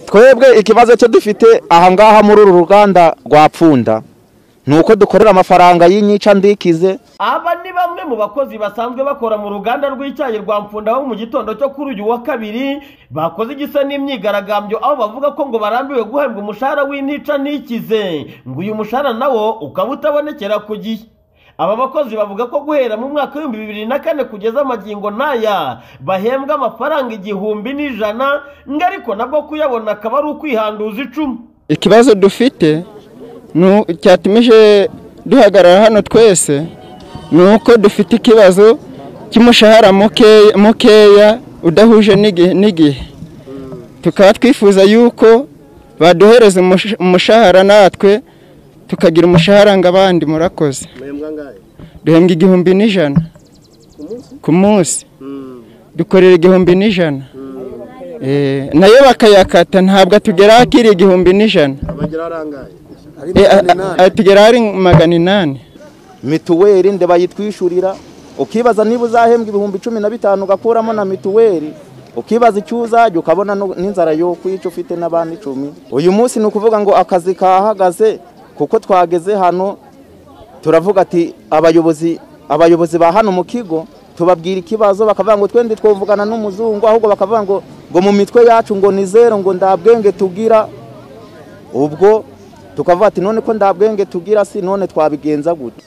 twebwe ikibazo cyo dufite aha ngaha muri uru ruganda rwa pfunda ni uko dukorera amafaranga y'inyica ndikize aba ni bamwe mu bakozi basanzwe bakora mu ruganda rw'icyayi rwa Mpfunda bo mu gitondo cyo kuri uyu wa kabiri bakoze igisa n'imyigaragambyo aho bavuga ko ngo barambiwe guhembwa umushahara w'intica ntikize ngo uyu mushahara nawo ukaba utabonekera ku gihe aba bakozi bavuga ko guhera mu mwaka w'ibihumbi bibiri na kane kugeza amagingo n'aya bahembwa amafaranga igihumbi n'ijana ngo ariko nabwo kuyabona akaba ari ukwihanduza icumu ikibazo dufite cyatumije duhagarara hano twese ni uko dufite ikibazo cy'umushahara mukeya udahuje n'igihe tukaba twifuza yuko baduhereza umushahara natwe tukagira umushahara ngo abandi murakoze duhembwa igihumbi n'ijana ku munsi dukorera igihumbi n'ijana nayo bakayakata ntabwo atugera akiri igihumbi n'ijana tugera hari magana inani mituweli nde bayitwishyurira ukibaza niba uzahembwa ibihumbi cumi na bitanu ugakuramo na mituweli ukibaza icyo uzajya ukabona n'inzara yo kwica ufite n'abandi icumi uyu munsi ni ukuvuga ngo akazi kahagaze kuko twageze hano turavuga ati abayobozi abayobozi ba hano mu kigo tubabwira ikibazo bakavuga ngo twende twavugana n'umuzungu ahubwo bakavuga ngo ngo mu mitwe yacu ngo ni zero ngo ndabwenge tugira ubwo tukavuga ati none ko ndabwenge tugira si none twabigenza gute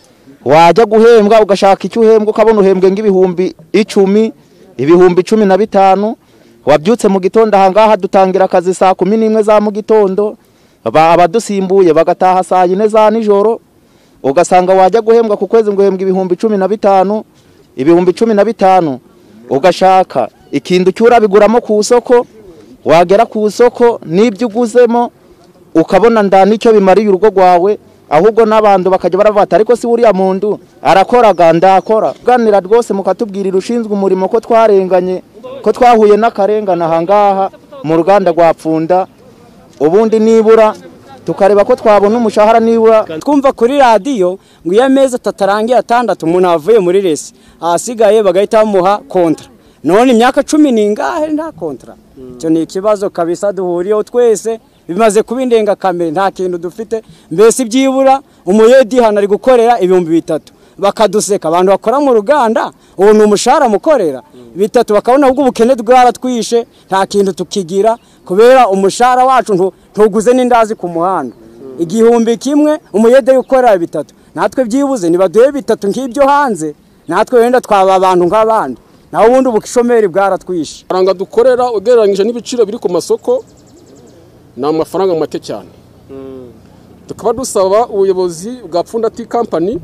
wajya guhembwa ugashaka icyo uhembwa ukabona uhembwe nk'ibihumbi icumi ibihumbi cumi na bitanu wabyutse mu gitondo aha ngaha dutangira akazi saa kumi n'imwe za mu gitondo abadusimbuye bagataha saa yine za nijoro ugasanga wajya guhembwa ku kwezi ngo uhembwe ibihumbi cumi na bitanu ibihumbi cumi na bitanu ugashaka ikintu cy'urabiguramo ku isoko wagera ku isoko n'ibyo uguzemo ukabona nda n'icyo bimariye urugo rwawe ahubwo n'abantu bakajya baravata ariko si buriya muntu arakoraga ndakora uganira rwose mukatubwirira ushinzwe umurimo ko twarenganye ko twahuye n'akarengane aha ngaha mu ruganda rwa pfunda ubundi nibura tukareba ko twabona umushahara nibura twumva kuri radiyo ngo iyo amezi atatu arangiye atandatu umuntu avuye muri resi ahasigaye bagahita bamuha kontara none imyaka cumi n'ingahe nta kontara icyo ni ikibazo kabisa duhuriyeho twese bimaze kuba indengakamere nta kintu dufite mbese byibura umuyedi hano ari gukorera ibihumbi bitatu bakaduseka abantu bakora mu ruganda ubu ni umushahara mukorera bitatu bakabona ahubwo ubukene bwaratwishe nta kintu tukigira kubera umushahara wacu ntuguze n'indazi ku muhanda igihumbi kimwe umuyede ukorera bitatu natwe byibuze ntibaduhe bitatu nk'ibyo hanze natwe wenda twaba abantu nk'abandi naho ubundi ubushomeri bwaratwishe amafaranga dukorera ugereranyije n'ibiciro biri ku masoko ni amafaranga make cyane tukaba dusaba ubuyobozi bwa pfundati kampani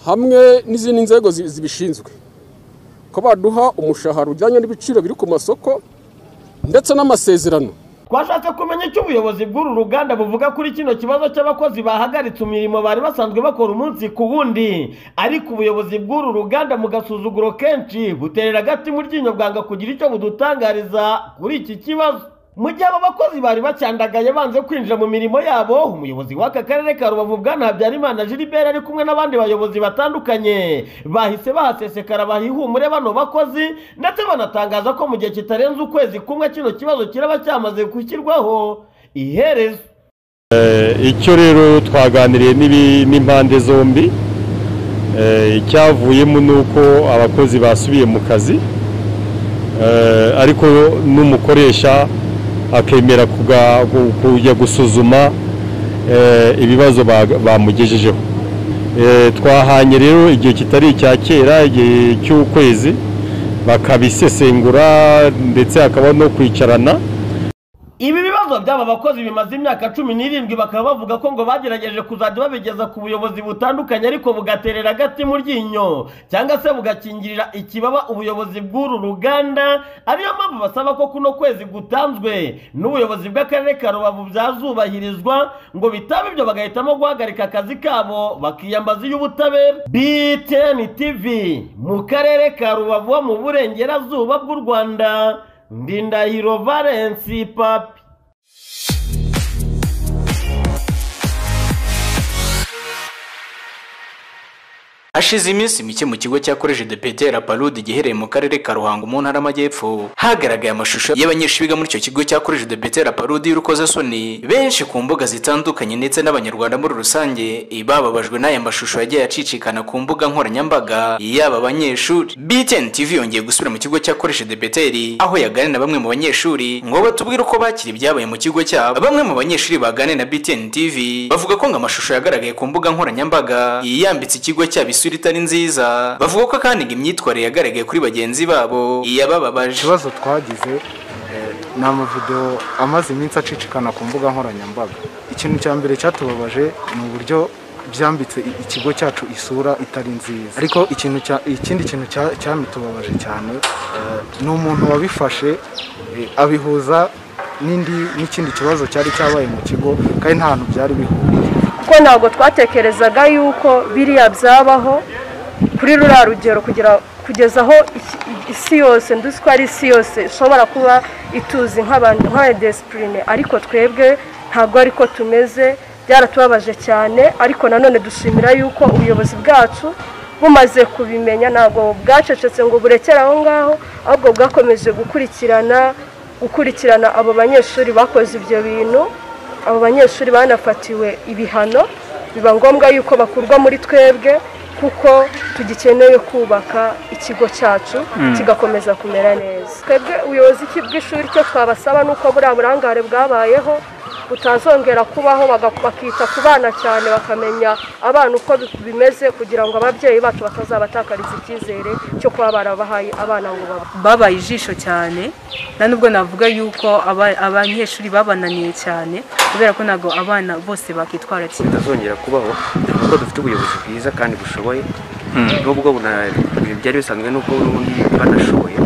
hamwe n'izindi nzego zibishinzwe ko baduha umushahara ujyanye n'ibiciro biri ku masoko ndetse n'amasezerano twashatse kumenya icyo ubuyobozi bw'uru ruganda buvuga kuri kino kibazo cy'abakozi bahagaritse imirimo bari basanzwe bakora umunsi ku wundi ariko ubuyobozi bw'uru ruganda mu gasuzuguro kenshi buterera agati mu ryinyo bwanga kugira icyo budutangariza kuri iki kibazo mu gihe aba bakozi bari bacyandagaye banze kwinjira mu mirimo yabo umuyobozi w'aka karere ka rubavu bwana habyarimana gilbert ari kumwe n'abandi bayobozi batandukanye bahise bahasesekara bahihumure bano bakozi ndetse banatangaza ko mu gihe kitarenze ukwezi kumwe kino kibazo kiraba cyamaze gushyirwaho iherezo icyo rero twaganiriye n'impande zombi icyavuyemo ni uko abakozi basubiye mu kazi ariko n'umukoresha akemera kujya gusuzuma ibibazo bamugejejeho twahanye rero igihe kitari icya kera igihe cy'ukwezi bakabisesengura ndetse hakaba no kwicarana ibi bibazo by'aba bakozi bimaze imyaka cumi n'irindwi bakaba bavuga ko ngo bagerageje kuzajya babigeza ku buyobozi butandukanye ariko bugaterera agati mu ryinyo cyangwa se bugakingirira ikibaba ubuyobozi bw'uru ruganda ariyo mpamvu basaba ko kuno kwezi gutanzwe n'ubuyobozi bw'akarere ka rubavu byazubahirizwa ngo bitaba ibyo bagahitamo guhagarika akazi kabo bakiyambaza iy'ubutabera btn tv mu karere ka rubavu mu burengerazuba bw'u rwanda ndindahiro valensi papi hashize iminsi mike mu kigo cya koleji de petera parude giherereye mu karere ka ruhango mu ntara y'amajyepfo hagaragaye amashusho y'abanyeshuri biga muri icyo kigo cya koleji de petera parude y'urukozasoni benshi ku mbuga zitandukanye ndetse n'abanyarwanda muri rusange bababajwe n'aya mashusho yagiye acicikana ku mbuga nkoranyambaga y'aba banyeshuri btn tv yongeye gusubira mu kigo cya koleji de peteri aho yaganira na bamwe mu banyeshuri ngo batubwire uko bakira ibyabaye mu kigo cyabo bamwe mu banyeshuri baganira na btn tv bavuga ko ngo amashusho yagaragaye ku mbuga nkoranyambaga yambitse ikigo cyabo isura itari nziza bavuga ko kandi ngo imyitwarire yagaragaye kuri bagenzi babo yabababaje ikibazo twagize eh, ni amavidewo amaze iminsi acicikana ku mbuga nkoranyambaga ikintu cya mbere cyatubabaje ni uburyo byambitse i- ikigo cyacu isura itari nziza ariko ikintu cya- ikindi kintu cya- cyamitubabaje cyane eh, ni umuntu wabifashe eh, abihuza n'indi n'ikindi kibazo cyari cyabaye mu kigo kandi nta hantu byari bihuriye kuko ntabwo twatekerezaga yuko biriya byabaho kuri ruriya rugero kugira kugeza aho iki- isi yose nduzi ko ari isi yose ishobora kuba ituzi nk'abantu nk'aya desipurine ariko twebwe ntabwo ariko tumeze byaratubabaje cyane ariko nanone dushimira yuko ubuyobozi bwacu bumaze kubimenya ntabwo bwacecetse ngo burekere aho ngaho ahubwo bwakomeje gukurikirana gukurikirana abo banyeshuri bakoze ibyo bintu abo banyeshuri banafatiwe ibihano biba ngombwa yuko bakurwa muri twebwe kuko tugikeneye kubaka ikigo cyacu kigakomeza kumera neza twebwe ubuyobozi ki- bw'ishuri cyo twabasaba ni uko buriya burangare bwabayeho butazongera kubaho baga- bakita ku bana cyane bakamenya abana uko bi- bimeze kugira ngo ababyeyi bacu batazabatakariza icyizere cyo kuba barabahaye abana ngo baba- babaye ijisho cyane na nubwo navuga yuko aba- abanyeshuri babananiye cyane kubera ko ntabwo abana bose bakitwara kimwe bitazongera kubaho kuko dufite ubuyobozi bwiza kandi bushoboye nubwo buna- byari bisanzwe n'ubwo n'ubundi banashoboye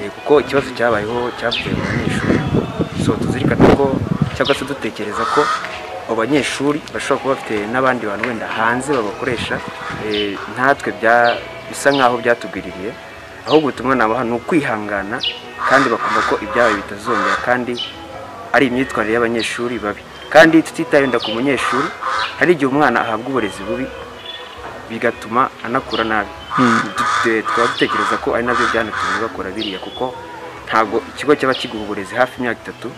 Eh, kuko ikibazo cyabayeho cyavuye mu banyeshuri so tuzirikane ko cyangwa se dutekereza ko abo banyeshuri bashobora kuba bafite n'abandi bantu wenda hanze babakoresha eh, ntatwe bya- bisa nk'aho byatugwiririye ahubwo ubutumwa nabaha ni ukwihangana kandi bakumva ko ibyabaye bitazongera kandi ari imyitwarire y'abanyeshuri babi kandi tutitaye wenda ku munyeshuri hari igihe umwana ahabwa uburezi bubi bigatuma anakura nabi Dute- tukaba dutekereza ko ari nabyo byanatumye bakora biriya kuko ntabwo ikigo cyaba kiguha uburezi hafi imyaka itatu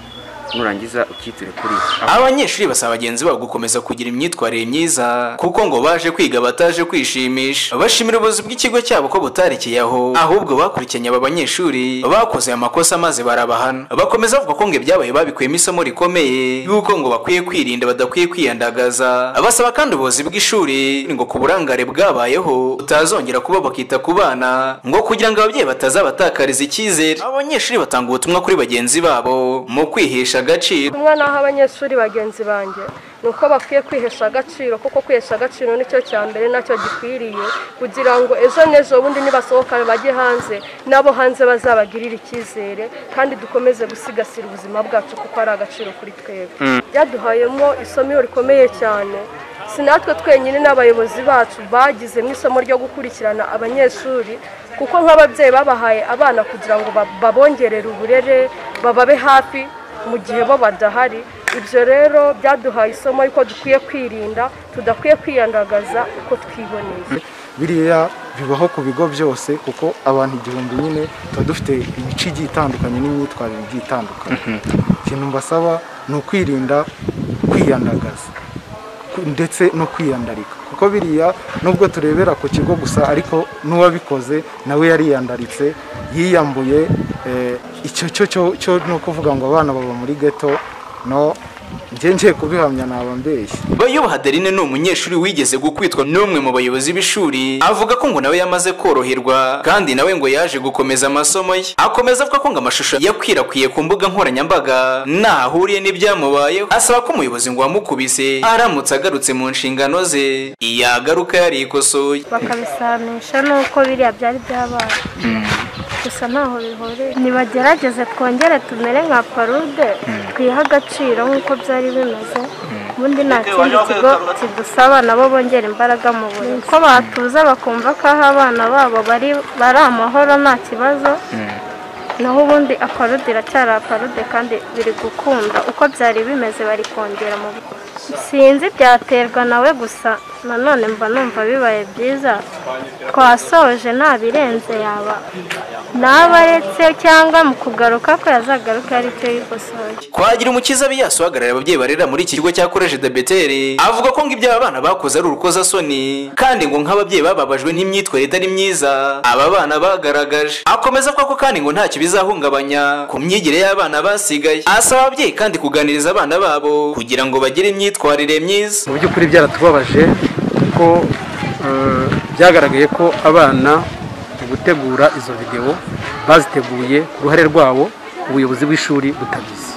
nurangiza ukitire kuri abanyeshuri basaba bagenzi babo gukomeza kugira imyitwarire myiza kuko ngo baje kwiga bataje kwishimisha bashimira ubuyobozi bw'ikigo cyabo ko butarekeye aho ahubwo bakurikiranye aba banyeshuri bakoze aya makosa maze barabahana bakomeza bavuga ko ngo ibyabaye babikuyemo isomo rikomeye yuko ngo bakwiye kwirinda badakwiye kwiyandagaza basaba kandi ubuyobozi bw'ishuri ngo ku burangare bwabayeho butazongera kuba bakita ku bana ngo kugira ngo ababyeyi batazabatakariza icyizere abanyeshuri batanga ubutumwa kuri bagenzi babo mu kwihesha agaciro ubutumwa naho abanyeshuri bagenzi banjye ni uko bakwiye kwihesha agaciro kuko kwihesha agaciro nicyo cya mbere nacyo gikwiriye kugira ngo ejo n'ejo bundi nibasohoka bajye hanze n'abo hanze bazabagirire icyizere kandi dukomeze gusigasira ubuzima bwacu kuko ari agaciro kuri twebwe byaduhayemo isomo iyo rikomeye cyane si natwe twenyine n'abayobozi bacu bagizemo isomo ryo gukurikirana abanyeshuri kuko nk'ababyeyi babahaye abana kugira ngo ba- babongerere uburere bababe hafi mu gihe bo badahari ibyo rero byaduhaye isomo yuko dukwiye kwirinda tudakwiye kwiyandagaza uko twiboneye biriya bibaho ku bigo byose kuko abantu igihumbi nyine tuba dufite imico igiye itandukanye n'imyitwarire igiye itandukanye ikintu mbasaba ni ukwirinda kwiyandagaza ku- ndetse no kwiyandarika kuko biriya nubwo turebera ku kigo gusa ariko n'uwabikoze nawe yariyandaritse yiyambuye eh, icyo cyo cyo- cyo ni ukuvuga ngo abana baba muri geto no njye ngiye kubihamya naba mbeshya Bayubaha Adeline ni umunyeshuri wigeze gukwitwa n'umwe mu bayobozi b'ishuri avuga ko ngo nawe yamaze koroherwa kandi nawe ngo yaje gukomeza amasomo ye akomeza avuga ko ngo amashusho yakwirakwiye ku mbuga nkoranyambaga ntaho ahuriye n'ibyamubayeho asaba ko umuyobozi ngo wamukubise aramutse agarutse mu nshingano ze yagaruka yarikosoye bakabisamisha n'uko biriya byari byabaye gusa ntaho bihuriye nibagerageze twongere tumere nka parude twihe agaciro nk'uko byari bimeze ubundi nta kindi kigo kidusaba nabo bongera imbaraga mu burezi ko batuza bakumva ko aho abana babo bari bari amahoro nta kibazo naho ubundi aparude iracyari aparude kandi biri gukunda uko byari bimeze bari kongera mu sinzi byaterwa nawe gusa nanone mba numva bibaye byiza twasoje nta birenze yaba nabaretse cyangwa mu kugaruka ko yazagaruka aricyo yikosoye twagira umukiza biyasu uhagarariye ababyeyi barera muri iki kigo cya koreje de beteri avuga ko ngo ibyo aba bana bakoze ari urukozasoni kandi ngo nk'ababyeyi bababajwe n'imyitwarire itari myiza aba bana bagaragaje akomeza avuga ko kandi ngo ntacyo bizahungabanya ku myigire y'abana basigaye asaba ababyeyi kandi kuganiriza abana babo kugira ngo bagire imyitwarire myiza mu by'ukuri byaratubabaje kuko eh, byagaragaye ko abana mu gutegura izo videwo baziteguye ku ruhare rwabo ubuyobozi bw'ishuri butabizi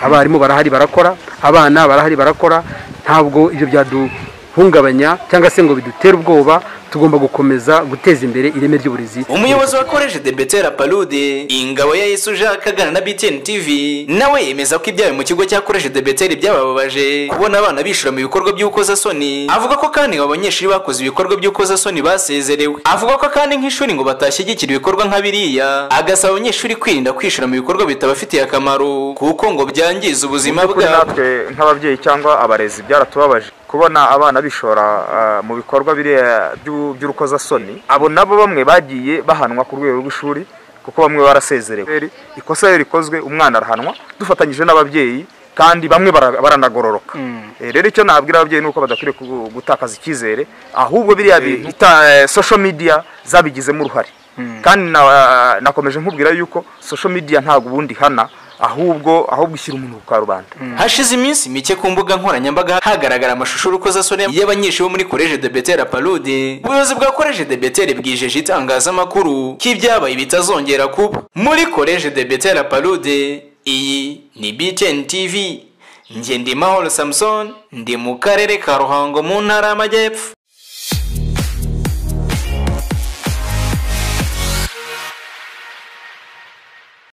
abarimu barahari barakora abana barahari barakora ntabwo ibyo byaduhungabanya cyangwa se ngo bidutere ubwoba tugomba gukomeza guteza imbere ireme ry'uburezi umuyobozi wa koreje de betera palude ingabo ya yesu jacques aganira na btn tv nawe yemeza ko ibyabaye mu kigo cya koreje de betera byabababaje kubona abana bishura mu bikorwa by'ukozasoni avuga ko kandi ngo abanyeshuri bakoze ibikorwa by'ukozasoni basezerewe avuga ko kandi nk'ishuri ngo batashyigikira ibikorwa nka biriya agasaba abanyeshuri kwirinda kwishura mu bikorwa bitabafitiye akamaro kuko ngo byangiza ubuzima Mu by'ukuri bwabo natwe nk'ababyeyi cyangwa abarezi byaratubabaje kubona abana bishora ah, mu bikorwa biriya by'u- by'urukozasoni abo nabo bamwe bagiye bahanwa ku rwego rw'ishuri kuko bamwe barasezerewe ikosa iyo rikozwe umwana arahanwa dufatanyije n'ababyeyi kandi bamwe bara- baranagororoka Eh, rero icyo nabwira ababyeyi nuko badakwiriye ku- gutakaza icyizere ahubwo biriya bintu ita- eh, social media zabigizemo uruhare kandi na- nakomeje nkubwira yuko social media ntabwo ubundi ihana ahubwo ahubwo ishyira umuntu ku karubanda hashize iminsi mike ku mbuga nkoranyambaga hagaragara amashusho y'urukozasoni y'abanyeshuri bo muri koreje de betera palude ubuyobozi bwa koreje de betera bwijeje itangazamakuru ko ibyabaye bitazongera kuba muri koreje de betera palude iyi ni btn tv njye ndi mahoro samusoni ndi mu karere ka ruhango mu ntara y'amajyepfo